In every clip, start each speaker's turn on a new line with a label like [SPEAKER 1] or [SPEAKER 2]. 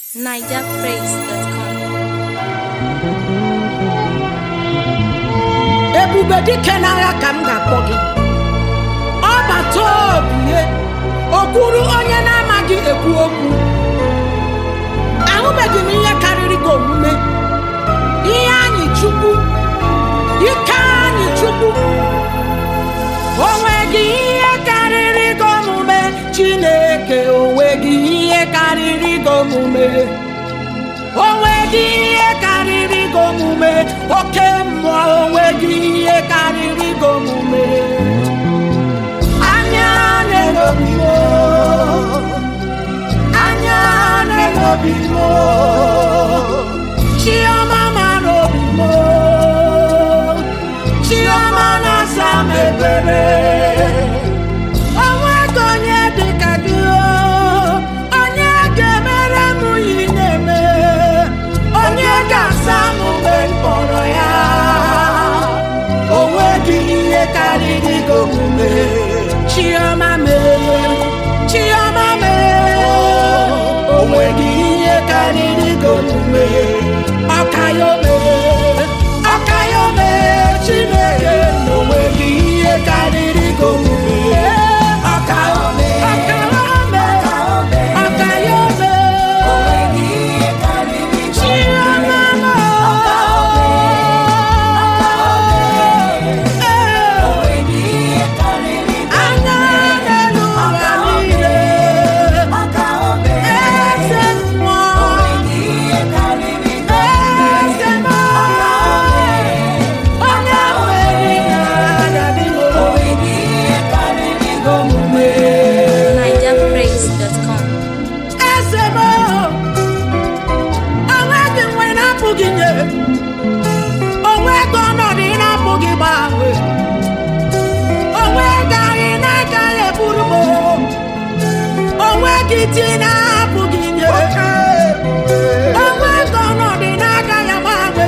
[SPEAKER 1] nigerpraise.com.
[SPEAKER 2] ebube dike n'agha ka m ga-akpọ gị ọbata obie okwuru onye na-amaghị ekwu okwu ahụbeghị m ihe karịrị gị omume ihe anyị chukwu ike anyị chukwu onweghị ihe karịrị gị omume chineke onweghị ihe karịrị gị omume onweghị ihe karịrị gị omume oke mmụọ onweghị ihe karịrị gị omume anya na-elobi m anya na-elobi m chiọma mara obi m chiọma na-asa m ebere onweghị onye dị ka gị o, onye ga-emere m ihe ị na-eme onye ga-asa m mgbe m kpọrọ ya onweghị ihe karịrị gị omume chiọma mee chiọma mee onweghị ihe karịrị gị omume ọkayome ọkayome chineke na onweghị ihe karịrị gị omume ọkayome ọkayome ọkayome chiọma anya n'elu ụwa niile eze mmụọ eze mmụọ onye nwere na-adị omume
[SPEAKER 1] nigerpraise.com.
[SPEAKER 2] eze m onweghị nwe na-apụghị nye onweghị ọnọdụ ị na-apụghị gbanwe onweghị anyị na-agaghị eburu m onweghị di na-apụghị nye onweghị ọnọdụ ị na-agaghị agbanwe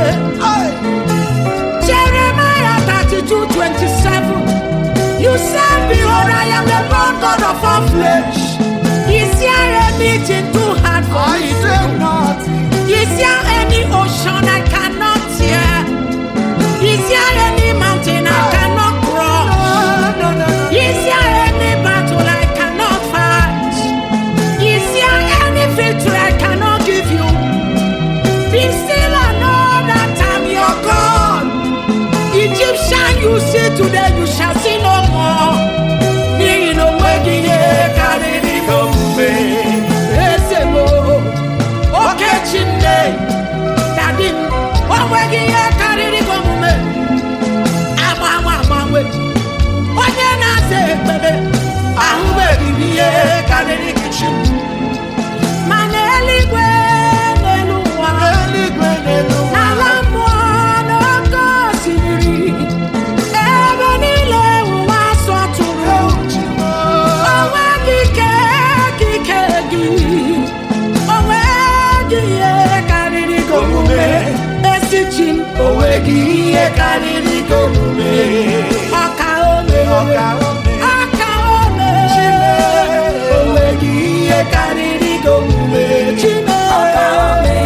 [SPEAKER 2] Jeremiah 32 27 You said, Behold, I am the Lord God of all flesh. Is there anything too hard for me? to do? Is there any ocean I cannot tear? Is there any mountain I cannot cross? Is there any battle I cannot fight? Is there any victory I cannot give you? Be still and know that I'm your God. Egyptian you see today, you shall see no more. N'ihi na onweghị ihe karịrị gị omume. Eze m, oke Chineke, dadi m, onweghị ihe karịrị gị omume. Agbanwe agbanwe, onye na-aza ekpere, ahụbeghị m ihe karịrị gị chi m. Ma n'eluigwe n'elu ụwa, n'ala mmụọ n'oké osimiri, ebe niile ụwa sọtụrụ. Onweghị ike ka ike gị, onweghị ihe karịrị gị omume. Ezi chi m, onweghị ihe karịrị gị omume. Ọka ome, ọka ome, onweghị ihe karịrị gị omume. Chineke.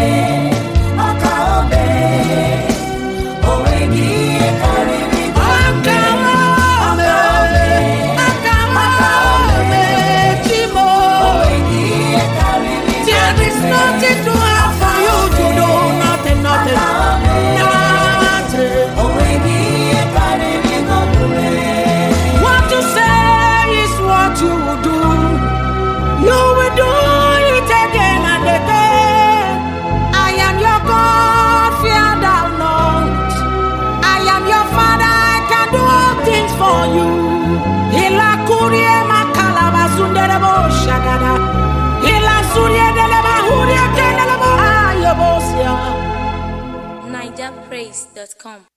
[SPEAKER 2] For you, Ila kurie makala basundere bo shagada. Ila surie dele bahurie kendele bo ayobosia.
[SPEAKER 1] nigerpraise.com.